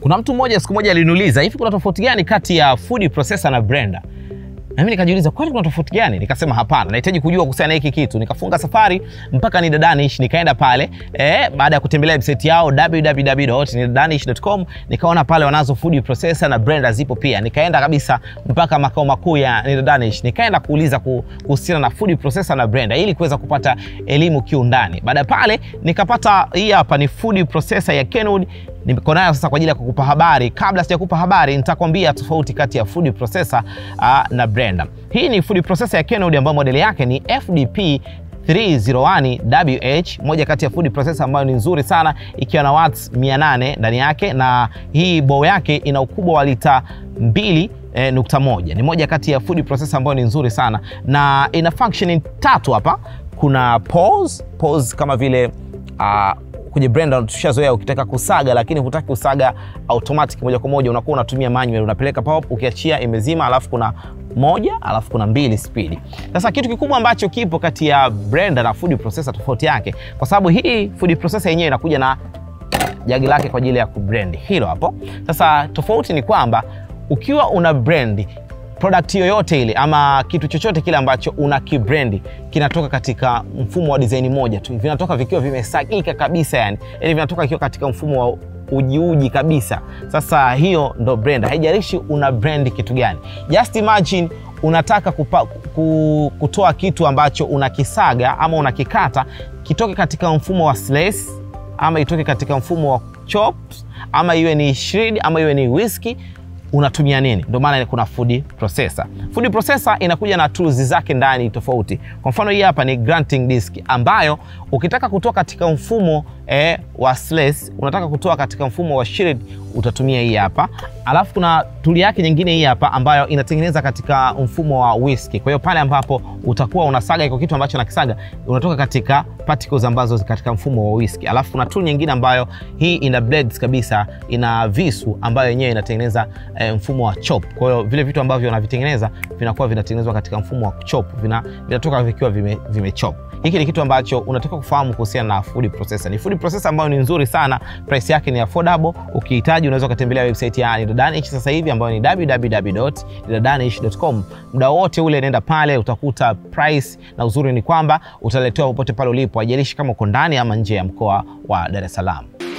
Kuna mtu mmoja siku moja aliniuliza hivi, kuna tofauti gani kati ya food processor na blender? Na mimi nikajiuliza kwani kuna tofauti gani? Nikasema hapana, nahitaji kujua kuhusiana na hiki kitu. Nikafunga safari mpaka Nidadanish, nikaenda pale eh, baada ya kutembelea website yao www.nidadanish.com, nikaona pale wanazo food processor na blender zipo pia. Nikaenda kabisa mpaka makao makuu ya Nidadanish, nikaenda kuuliza kuhusiana na food processor na blender ili kuweza kupata elimu kiundani. Baada ya pale nikapata hii hapa ni food processor ya Kenwood niko nayo sasa kwa ajili ya kukupa habari. Kabla sijakupa habari, nitakwambia tofauti kati ya food processor uh, na blender. Hii ni food processor ya Kenwood ambayo modeli yake ni FDP 301WH, moja kati ya food processor ambayo ni nzuri sana ikiwa na watts 800 ndani yake, na hii bow yake ina ukubwa wa lita mbili E, nukta moja. Ni moja kati ya food processor ambayo ni nzuri sana na ina functioning tatu hapa. Kuna pause, pause kama vile uh, kwenye blender tushazoea, ukitaka kusaga lakini hutaki kusaga automatic moja kwa moja, unakuwa unatumia manual, unapeleka pop, ukiachia imezima, alafu kuna moja, alafu kuna mbili speed. Sasa kitu kikubwa ambacho kipo kati ya blender na food processor, tofauti yake, kwa sababu hii food processor yenyewe inakuja na jagi lake kwa ajili ya kublend, hilo hapo. Sasa tofauti ni kwamba ukiwa una blend product yoyote ile ama kitu chochote kile ambacho una kibrendi kinatoka katika mfumo wa design moja tu, vinatoka vikiwa vimesagika kabisa, yani yani vinatoka vikiwa katika mfumo wa ujiuji kabisa. Sasa hiyo ndo blender, haijalishi una brand kitu gani. Just imagine unataka kupa, kutoa kitu ambacho unakisaga ama unakikata kitoke katika mfumo wa slice ama itoke katika mfumo wa chops ama iwe ni shred ama iwe ni whisk unatumia nini? Ndio maana kuna food processor. Food processor inakuja na tools zake ndani tofauti. Kwa mfano hii hapa ni grinding disk ambayo ukitaka kutoa katika mfumo eh, wa slice, unataka kutoa katika mfumo wa shred utatumia hii hapa. Alafu kuna tool yake nyingine hii hapa ambayo inatengeneza katika mfumo wa whisk. Kwa hiyo pale ambapo utakuwa unasaga iko kitu ambacho nakisaga unatoka katika particles ambazo katika mfumo wa whisk. Alafu kuna tool nyingine ambayo hii ina blades kabisa, ina visu ambayo yenyewe inatengeneza eh, mfumo wa chop. Kwa hiyo vile vitu ambavyo wanavitengeneza vinakuwa vinatengenezwa katika mfumo wa chop, vina, vinatoka vikiwa vime, vime chop. Hiki ni kitu ambacho unataka kufahamu kuhusiana na food processor. Ni food processor ambayo ni nzuri sana, price yake ni affordable. Ukihitaji unaweza ukatembelea website ya Nidadanish sasa hivi ambayo ni www.nidadanish.com. Muda wote ule nenda pale utakuta price, na uzuri ni kwamba utaletewa popote pale ulipo, haijalishi kama uko ndani ama nje ya mkoa wa Dar es Salaam.